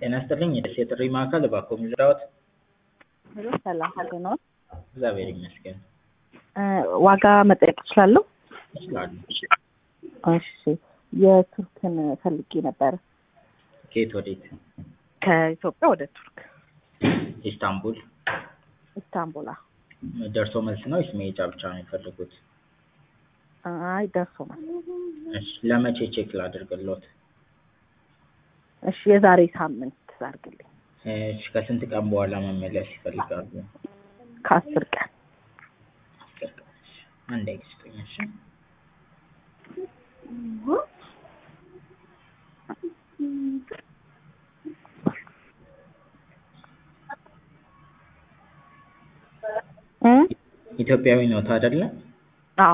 ጤና ይስጥልኝ የደሴ ጥሪ ማዕከል እባክዎ የሚረዳዎት? ሄሎ ሰላም እንዴት ነዎት? እግዚአብሔር ይመስገን። ዋጋ መጠየቅ እችላለሁ? ይችላሉ። እሺ የቱርክን ፈልጌ ነበረ። ከየት ወዴት? ከኢትዮጵያ ወደ ቱርክ ኢስታንቡል። ኢስታንቡል። ደርሶ መልስ ነው ወይስ መሄጃ ብቻ ነው የሚፈልጉት? አይ ደርሶ መልስ። እሺ ለመቼ ቼክ ላድርግልዎት? እሺ የዛሬ ሳምንት አድርግልኝ። እሺ ከስንት ቀን በኋላ መመለስ ይፈልጋሉ? ከአስር ቀን አስር ቀን። እሺ አንዴ ይስጡኝ። እሺ እ ኢትዮጵያዊ ነዎት አይደለ? አዎ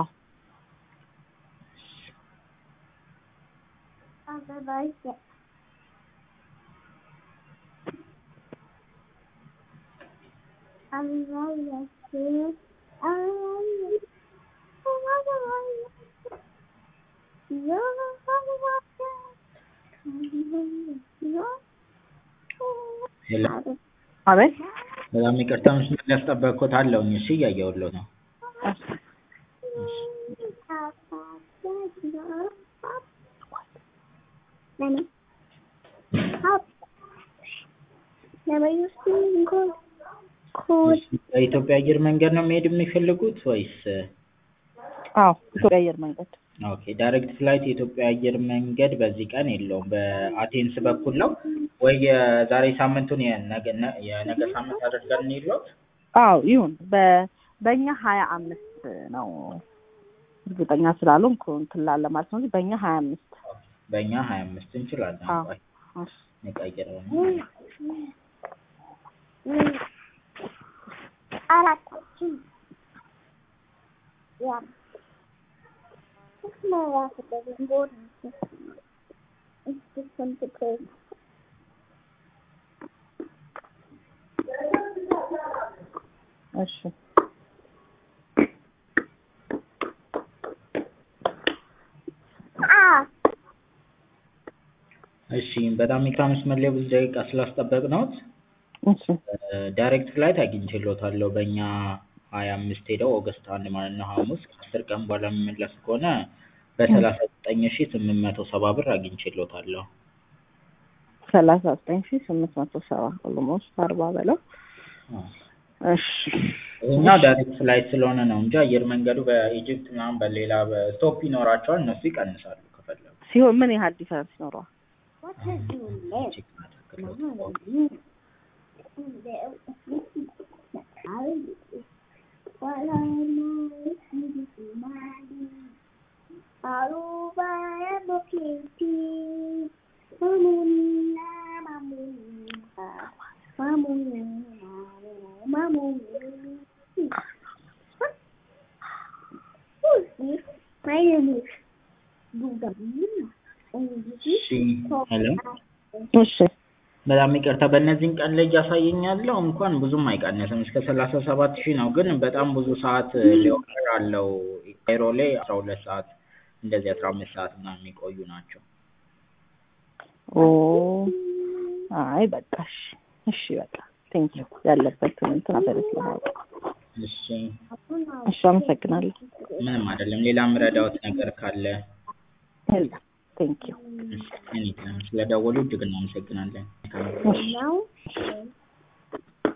ሄሎ አቤት በጣም ይቅርታ መስመር ላይ ያስጠበቅኩት አለሁኝ። እሺ እያየሁልዎት ነው። በኢትዮጵያ አየር መንገድ ነው መሄድ የሚፈልጉት ወይስ? አዎ ኢትዮጵያ አየር መንገድ ኦኬ ዳይሬክት ፍላይት የኢትዮጵያ አየር መንገድ በዚህ ቀን የለውም። በአቴንስ በኩል ነው ወይ የዛሬ ሳምንቱን የነገ የነገ ሳምንት አድርገን እንሂድልዎት? አዎ ይሁን። በ በእኛ ሀያ አምስት ነው እርግጠኛ ስላልሆንኩ እንትን ላለ ማለት ነው እንጂ በእኛ ሀያ አምስት በእኛ ሀያ አምስት እንችላለን። አዎ ቆይ እሺ እንቀይረው ነው። አራታችን ያ እሺ እሺ በጣም ይቅርታ መስመር ላይ ብዙ ደቂቃ ስላስጠበቅነዎት እሺ ዳይሬክት ፍላይት አግኝቼልዎታለሁ በእኛ ሀያ አምስት ሄደው ኦገስት አንድ ማለት ነው ሐሙስ ከአስር ቀን በኋላ የሚመለስ ከሆነ በሰላሳ ዘጠኝ ሺህ ስምንት መቶ ሰባ ብር አግኝቼልዎታለሁ። ሰላሳ ዘጠኝ ሺህ ስምንት መቶ ሰባ ኦልሞስት አርባ በለው። እሺ ይሄኛው ዳይሬክት ፍላይት ስለሆነ ነው እንጂ አየር መንገዱ በኢጅፕት ምናምን በሌላ በስቶፕ ይኖራቸዋል እነሱ ይቀንሳሉ ከፈለጉ። ሲሆን ምን ያህል ዲፈረንስ ይኖረዋል? ቼክ ላድርግልዎት። እሺ ሄሎ እሺ በጣም ይቅርታ በእነዚህን ቀን ላይ እያሳየኝ ያለው እንኳን ብዙም አይቀንስም እስከ ሰላሳ ሰባት ሺህ ነው ግን በጣም ብዙ ሰዓት ሌኦቨር አለው ካይሮ ላይ አስራ ሁለት ሰዓት እንደዚህ አስራ አምስት ሰዓት ምናምን የሚቆዩ ናቸው። ኦ አይ በቃ እሺ እሺ በቃ ቴንኪው ያለበትን እንትን አበረ ስለማውቅ እሺ እሺ አመሰግናለሁ። ምንም አይደለም ሌላ የምረዳዎት ነገር ካለ የለም ቴንኪው እኔ ስለደወሉ እጅግ እናመሰግናለን። እሺ